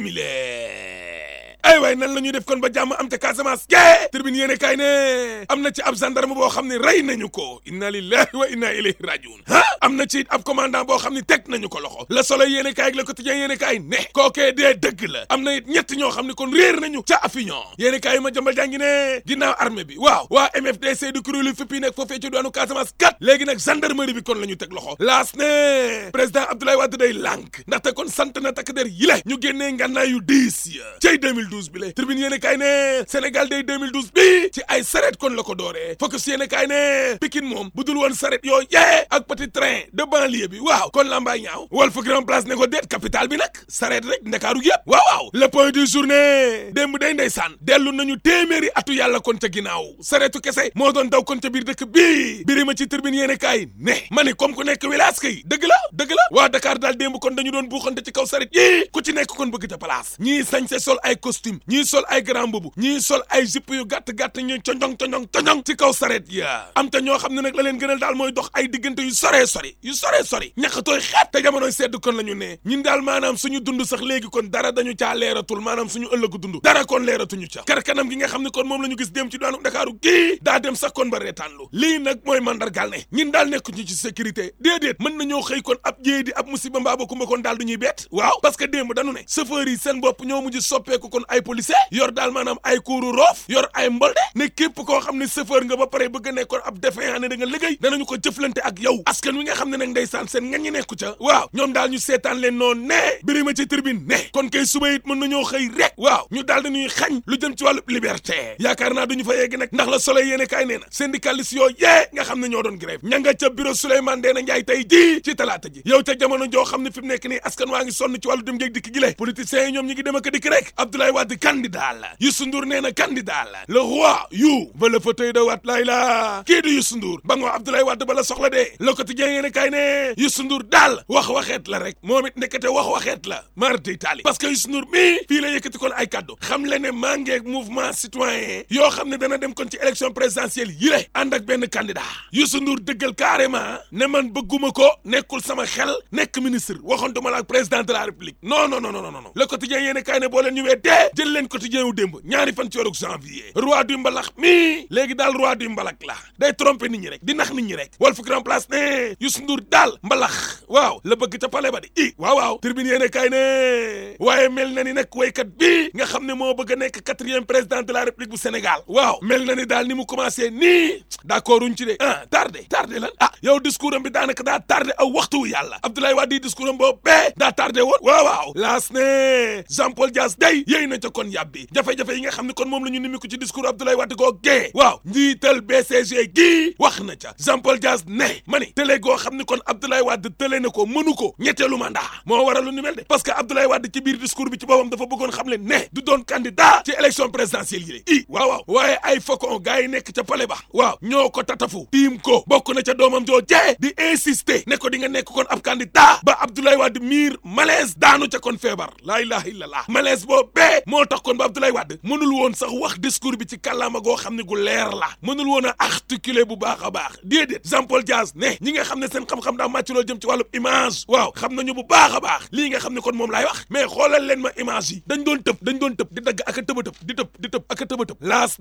simile ay waay nan la ñuy def kon ba jàmm am te Casamance ke tribune yéene kaay ne am na ci ab gendarme boo xam ne rey nañu ko inna lillahi wa inna ilayhi rajiun ah am na ci ab commandant boo xam ne teg nañu ko loxo Le Soleil yéene kaay ak Le Quotidien yéene kaay ne kookee dee dëgg la am na it ñett ñoo xam ne kon réer nañu ca Avignon yéene kaay ma jëmbal jàngi ne ginnaaw armée bi waaw waa MFDC du kuréelu fippi nekk foofee ci doonu Casamance kat léegi nag gendarmerie bi kon la ñu teg loxo laas ne président Abdoulaye Wade day lànk ndaxte kon sant na takk der yi le ñu génnee ngànnaay yu diis ya cay 2012 bi le tribune yéene kaay ne Sénégal day 2012 bi ci ay saret kon la ko dooree focus yéene kaay ne Pikine moom bu dul woon saret yoo yee ak petit train de banlieue bi waaw kon lambaay ñaaw Walf Grand Place ne ko déet capital bi nag saret rek ndakaaru yëpp waaw waaw le point du journée démb day ndeysaan dellu nañu téeméeri atu yàlla kon ca ginnaaw saretu kese moo doon daw kon ca biir dëkk bii biri ma ci tribune yéene kaay ne ma ni comme ku nekk wilaas kay dëgg la dëgg la waa Dakar daal démb kon dañu doon buuxante ci kaw saret yii ku ci nekk kon bëgg ca place ñii sañse sol ay costume ñii sol ay grand boubou ñii sol ay jupe yu gàtt-gàtt ñu coñong coñong coñong ci kaw saret ya am te ñoo xam ne nag la leen gënal daal mooy dox ay diggante yu soree sori yu soree sori ñaqatooy xeet te jamonoy sedd kon la ñu ne ñun daal maanaam suñu dund sax léegi kon dara dañu caa leeratul maanaam suñu ëllëgu dund dara kon leeratuñu ca kar kanam gi nga xam ne kon moom la ñu gis dem ci daanu Ndakaaru gii daa dem sax kon ba reetaanlu lii nag mooy mandargal ne ñun daal nekkuñu ci sécurité déedéet mën nañoo xëy kon ab jéey di ab musiba mbaa ba kumba kon daal du ñuy bett waaw parce que démb dañu ne chauffeur yi seen bopp ñoo mujj soppeeku kon ay policier yor daal maanaam ay kuuru roof yor ay mbolde ne képp koo xam ne chauffeur nga ba pare bëgg a nekkoon ab défaillant ne da nga liggéey danañu ko jëflante ak yow askan wi nga xam ne nag ndeysaan seen nga ñi nekku ca waaw ñoom daal ñu seetaan leen noonu ne birima ci tribune ne kon kay suba it mën nañoo xëy rek waaw ñu daal dañuy xañ lu jëm ci wàllu liberté yaakaar naa duñu fa yegg nag ndax la soleil yéene kaay nee na syndicaliste yoo yee nga xam ne ñoo doon grève ña nga ca bureau Souleymane Ndéné Ndiaye tey jii ci talaata ji yow ca jamono joo xam ne fi mu nekk nii askan waa ngi sonn ci wàllu dem géeg dikk gi le politiciens yi ñoom ñi ngi dem ak dikk rek Abdoulaye Wade candidat la Youssou Ndour nee na candidat la le roi you va le fauteuil de Wade laay la kii di Youssou Ndour ba ngoo Abdoulaye Wade ba la soxla dee Le Quotidien yéene kaay ne Youssou Ndour daal wax waxeet la rek moom it nekkate wax waxeet la mar d'Italie parce que Youssou Ndour mii fii la yëkkati kon ay kaddu xam le ne maa ngeeg mouvement citoyen yoo xam ne dana dem kon ci élection présidentielle yi le ànd ak benn candidat Youssou Ndour dëggal carrément ne man bëgguma ko nekkul sama xel nekk ministre waxontuma la ak président de la république non non non non non le quotidien yéene kaay ne boo leen ñu wee dee jël leen quotidien wu démb ñaari fan ci weeru janvier roi du mbalax mii léegi daal roi du mbalak la day tromper nit ñi rek di nax nit ñi rek Walf Grand Place ne Youssou Ndour daal mbalax waaw la bëgg ca palais ba di i waaw waaw tribune yéene kaay ne waaye mel na ni nag waykat bii nga xam ne moo bëgg a nekk quatrième président de la république bu Sénégal waaw mel na ni daal ni mu commencé nii d'accord uñ ci de ah tardé tardé lan ah yow discours am bi daanaka daa tardé aw waxtu wu yàlla Abdoulaye Wade discours am boobu bee daa tardé woon waaw waaw laas ne Jean Paul Dias day yéy na ca kon yàbbi jafe-jafe yi nga xam ne kon moom la ñu nimiku ci discours Abdoulaye Wade koo gee waaw njiital BCG gii wax na ca Jean Paul Dias ne ma ni télé goo xam ne kon Abdoulaye Wade télé na ko mënu ko ñetteelu mandat moo waral lu ni mel de parce que Abdoulaye Wade ci biir discours bi ci boppam dafa bëggoon xam le ne du doon candidat ci élection présidentielle yi i waaw waaw waaye ay faucon gars yi nekk ca palais ba waaw ñoo ko tatafu tiim ko bokk na ca doomam joo jee di insister ne ko di nga nekk kon ab candidat ba Abdoulaye Wade miir malaise daanu ca kon feebar laa ilaha illallah malaise boo bee moo tax kon ba Abdoulaye Wade mënul woon sax wax discours bi ci kàllaama goo xam ne gu leer la mënul woon a articuler bu baax a baax déedéet Jean Paul Dias ne ñi nga xam ne seen xam-xam daa màcc loo jëm ci wàllu image waaw xam nañu bu baax a baax lii nga xam ne kon moom laay wax mais xoolal leen ma image yi dañ doon tëb dañ doon tëb di dagg ak a tëba tëb di tëb di tëb ak a tëba tëb laas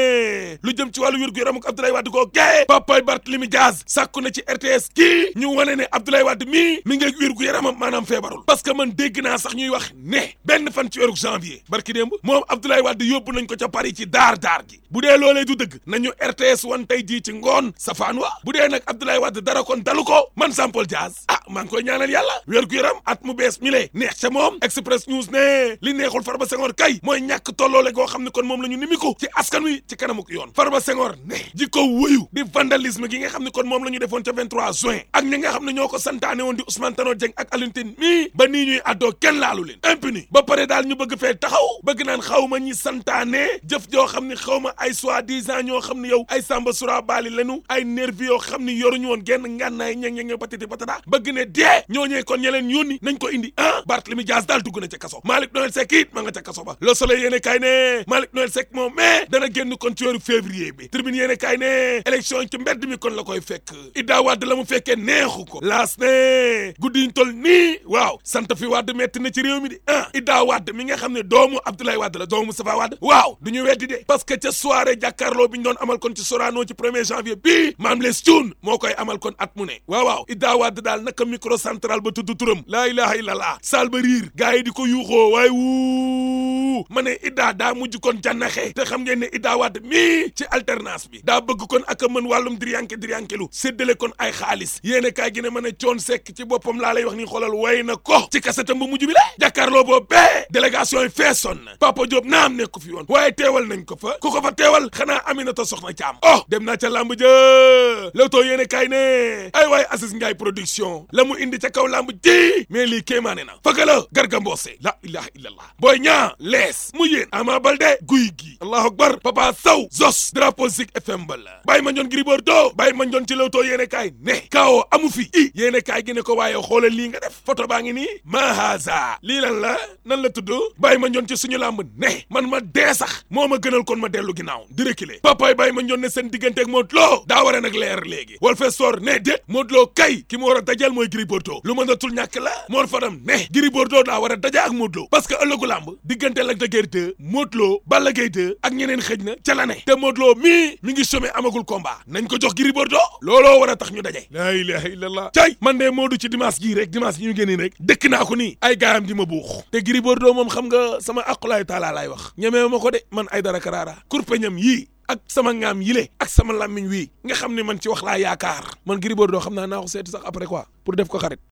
ne lu jëm ci wàllu wér-gu-yaram ak Abdoulaye Wade koo gee papay Barthélémy Dias sàkku na ci RTS kii ñu wane ne Abdoulaye Wade mii mi ngi wér-gu-yaramam maanaam feebarul parce que man dégg naa sax ñuy wax ne benn fan ci weeru janvier barki démb moom Abdoulaye Wade yóbbu nañ ko ca Paris ci daar daar gi bu dee loolee du dëgg nañu RTS wan tey jii ci ngoon safaan wa bu dee nag Abdoulaye Wade dara kon dalu ko man Jean Paul Dias ah maa ngi koy ñaanal yàlla wér-gu-yaram at mu bees mi lee neex ca moom Express News ne li neexul Farba Senghor kay mooy ñàkk tolloole goo xam ne kon moom la ñu nimiku ci askan wi ci kanamuk yoon Farba Senghor ne jikko wuyu di vandalisme gi nga xam ne kon moom la ñu defoon ca 23 juin ak ñi nga xam ne ñoo ko santaane woon di Ousmane Tanor Dieng ak Alioune Tine mii ba nii ñuy addoo kenn laalu leen impuni ba pare daal ñu bëgg fee taxaw bëgg naan xaw ma ñi santaane jëf joo xam ne xaw ma ay soi-disant ñoo xam ne yow ay Samba Sura Bali lenu ay nervi yoo xam ne yoruñu woon genn ngànnaay ñeng ñeng patiti patata bëgg ne dee ñooñee kon ña leen yónni nañ ko indi ah Barthélemy Dias daal dugg na ca kaso Malick Noël Seck it ma nga ca kaso ba Le Soleil yéene kaay ne Malick Noël Seck moom mais dana génn kon ci weeru février bi Tribune yéene kaay ne élection ci mbedd mi kon la koy fekk Idda Wade la mu fekkee neexu ko laas ne guddi ñu tol nii waaw sant fi Wade metti na ci réew mi di ah Idda Wade mi nga xam ne doomu Abdoulaye Wade la doomu Moustapha Wade waaw du ñu weddi de parce que ca soirée jàkkaarloo bi ñu doon amal kon ci Sorano ci premier janvier bii Mame Less Thioune moo koy amal kon at mu ne waaw waaw Idda Wade daal naka micro central ba tudd turam laa ilaha illallah saal ba riir gars yi di ko yuuxoo waaye wuu ma ne Idda daa mujj kon jànnaxe te xam ngeen ne Idda Wade mii ci alternance bi daa bëgg kon ak a mën wàllum diriyanke diriyankelu séddale kon ay xaalis yéene kaay gi ne ma ne coon sekk ci boppam laa lay wax ni xoolal way na ko ci kasetam bu mujj bi la jàkkaarloo boobu bee délégation yi feesoon na Papa Diop naam nekku fi woon waaye teewal nañ ko fa ku ko fa teewal xanaa Aminata Soxna Caam oh dem naa ca làmb ja Leewtoo yéene kaay ne ay waay Aziz Ndiaye production la mu indi ca kaw làmb ji mais lii kéemaane na fëgga la Garga Mbossé la ilaha illallah booy ñaa lees mu yéen Ama Baldé guy gi allahu akbar Papa Sow zos drapeau Zik FM ba la bàyyi ma ñoon Gris Bordeaux bàyyi ma ñoon ci Leewtoo yéene kaay ne kawo amu fi i yéene kaay gi ne ko waaye xoolal lii nga def photo baa ngi nii mahaza lii lan la nan la tudd bàyyi ma ñoon ci suñu làmb ne man ma dee sax moo ma gënal kon ma dellu ginnaaw di reculer papaay bàyyi ma ñoon ne seen digganteeg Modou Lo daa war a nag leer léegi wal fe soor ne déet Modou Lo kay ki mu war a dajal mooy Gris Bordeaux lu mën a tul ñàkk la Mor Fadam ne Gris Bordeaux daa war a daja ak Modou Lo parce que ëllëgu làmb diggante Lac de Guiers 2 Modou Lo Balla Gaye 2 ak ñeneen xëj na ca la ne te Modou Lo mii mi ngi somé amagul combat nañ ko jox Gris Bordeaux looloo war a tax ñu daje la ilaha illallah cay man de Modou ci dimanche gii rek dimanche gi ñu génnee rek dëkk naa ko nii ay gaayam di ma buux te Gris Bordeaux moom xam nga sama aqulaay taala laay wax ñemee ma ko de man ay dara karaara kurpeñam yii ak sama ngaam yile ak sama làmmiñ wii nga xam ne man ci wax laa yaakaar man Gris Bordeaux xam naa naa ko seeti sax après quoi pour def ko xarit